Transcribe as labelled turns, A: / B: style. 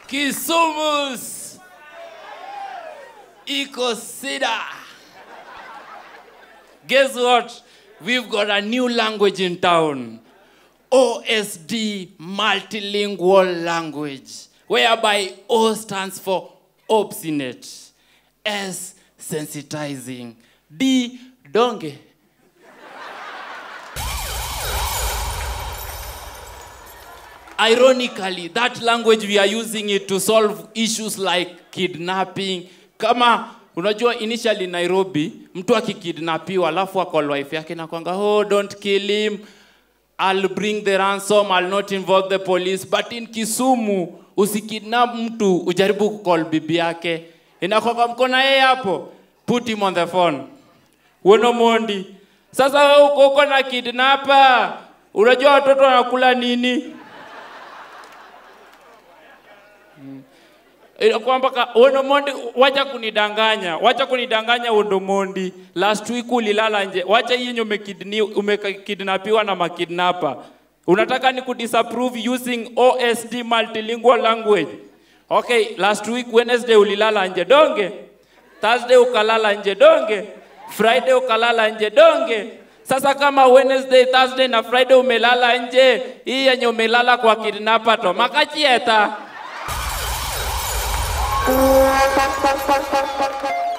A: Kisumus iko sida. Guess what? We've got a new language in town. OSD multilingual language, whereby O stands for obstinate, S sensitizing, D donge. Ironically, that language we are using it to solve issues like kidnapping. Kama unajua initially Nairobi, mtu akikidnapiwa alafu akol wife yake na kwanga, oh don't kill him. I'll bring the ransom, I'll not involve the police. But in Kisumu, usikidnap mtu ujaribu kukol bibi yake, inakwanga mkona yeye hapo, put him on the phone. Wono Mondi, sasa wewe uko uko na kidnapper, unajua watoto wanakula nini? Eh, kwamba ka- Wono Mondi, wacha kunidanganya, wacha kunidanganya Wono Mondi. Last week ulilala nje, wacha hii yenye umekidni- umekidnapiwa na makidnapa. Unataka ni kudisapprove using OSD multilingual language. Okay, last week Wednesday ulilala nje donge, Thursday ukalala nje donge, Friday ukalala nje donge. Sasa kama Wednesday, Thursday na Friday umelala nje, hii yenye umelala kwa kidnapa to makachieta.